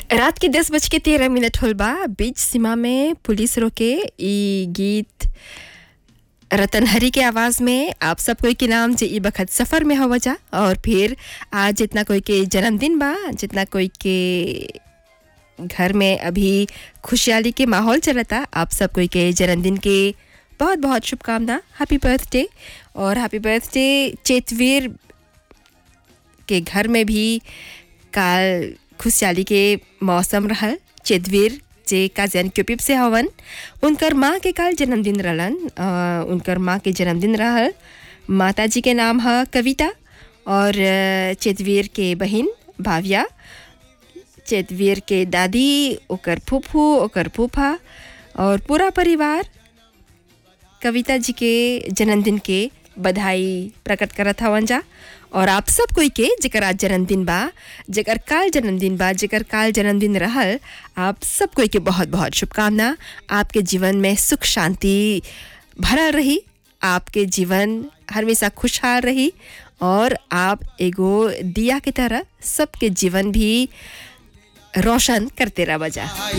रात के दस बज के तेरह मिनट होल बा बीच सीमा में पुलिस रोके ई गीत रतन हरी के आवाज़ में आप सब कोई के नाम जे ई बखत सफ़र में हवा जा और फिर आज जितना कोई के जन्मदिन बा जितना कोई के घर में अभी खुशहाली के माहौल चलता आप सब कोई के जन्मदिन के बहुत बहुत शुभकामना हैप्पी बर्थडे और हैप्पी बर्थडे चेतवीर के घर में भी काल खुशहाली के मौसम रहल चेतवीर जे काजन क्यूपिप से हवन उनकर माँ के काल जन्मदिन रहलन अ, उनकर माँ के जन्मदिन रहल माता जी के नाम है कविता और अ, चेतवीर के बहिन भाविया चेतवीर के दादी ओकर फूफू ओकर फूफा और पूरा परिवार कविता जी के जन्मदिन के बधाई प्रकट करत हवन जा और आप सब कोई के जेकर आज जन्मदिन बा जेकर काल जन्मदिन बा जेकर काल जन्मदिन रहल आप सब कोई के बहुत बहुत शुभकामना आपके जीवन में सुख शांति भरल रही आपके जीवन हमेशा खुशहाल रही और आप एगो दिया की तरह सबके जीवन भी रोशन करते रह बजा